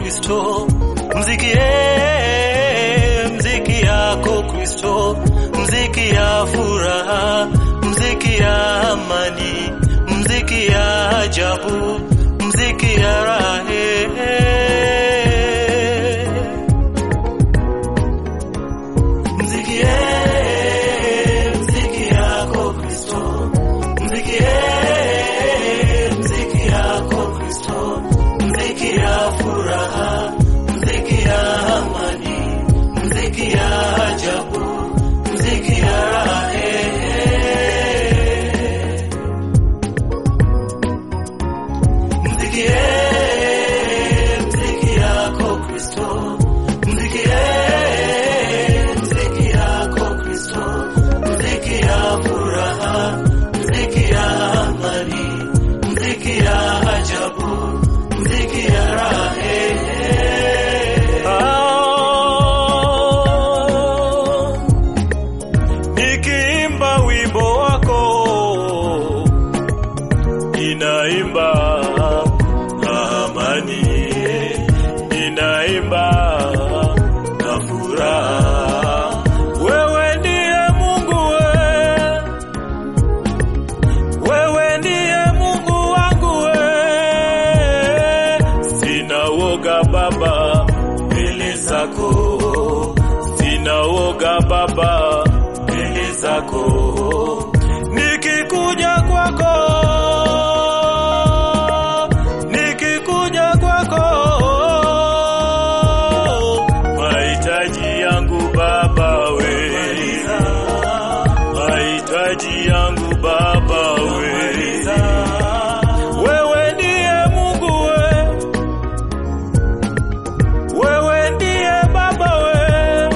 Kristo, mzikie mziki yako Kristo, mziki ya furaha, mziki ya amani, mziki ya ajabu, mziki ya rahe. Mzikie mziki yako Kristo, mzikie mziki yako Kristo, mziki ya furaha, mziki ya amani, mziki ya ajabu, mziki ya rahe. Mzikie mziki yako Kristo, mzikie mziki yako Kristo, mziki ya furaha, mziki ya amani, mziki ya ajabu, mziki ya rahe. Ah, nikiimba wimbo wako ninaimba amani, ninaimba na furaha. Wewe ndiye Mungu we, wewe ndiye Mungu wangu we, sina woga Baba mbele zako, sina woga Baba mbele zako, nikikuja kwako nikikuja kwako, mahitaji yangu Baba we, mahitaji yangu Baba we, wewe ndiye Mungu we, wewe ndiye Baba we,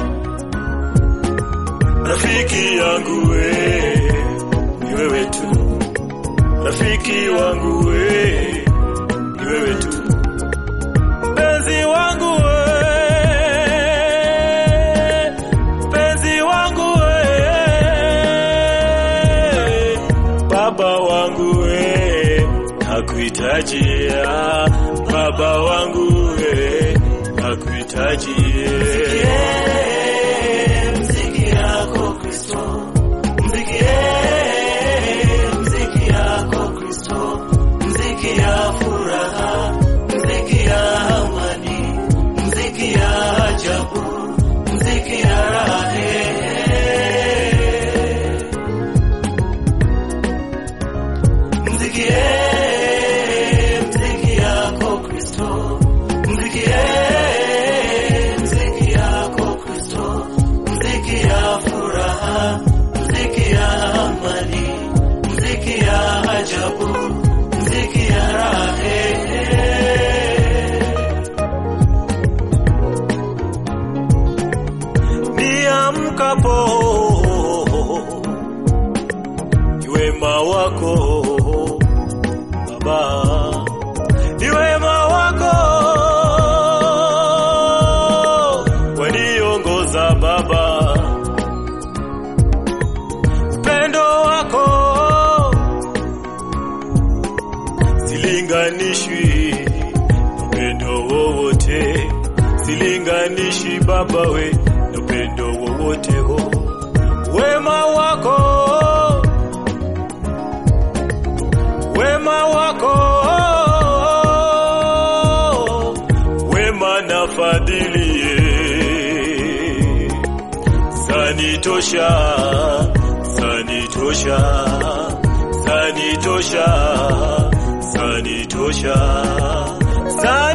rafiki yangu we, ni wewe tu rafiki wangu we, ni wewe tu mpenzi wangu we, mpenzi wangu we, baba wangu we, nakuhitaji ah, baba wangu we, nakuhitaji mziki yako Kristo, mzikie mziki yako Kristo, mziki ya furaha, mziki ya amani, mziki ya ajabu, mziki ya rahe. Mzikie mziki yako Kristo, mzikie mziki yako Kristo, mziki ya furaha, mziki ya amani, mziki ya ajabu, mziki ya rahe. Niamkapo ni wema wako Baba, ni wema wako waniongoza Baba, upendo wako silinganishwi na upendo wowote, silinganishi Baba we na upendo wowote ho, wema wako wema wako wema na fadhili zanitosha zanitosha zanitosha zanitosha zanitosha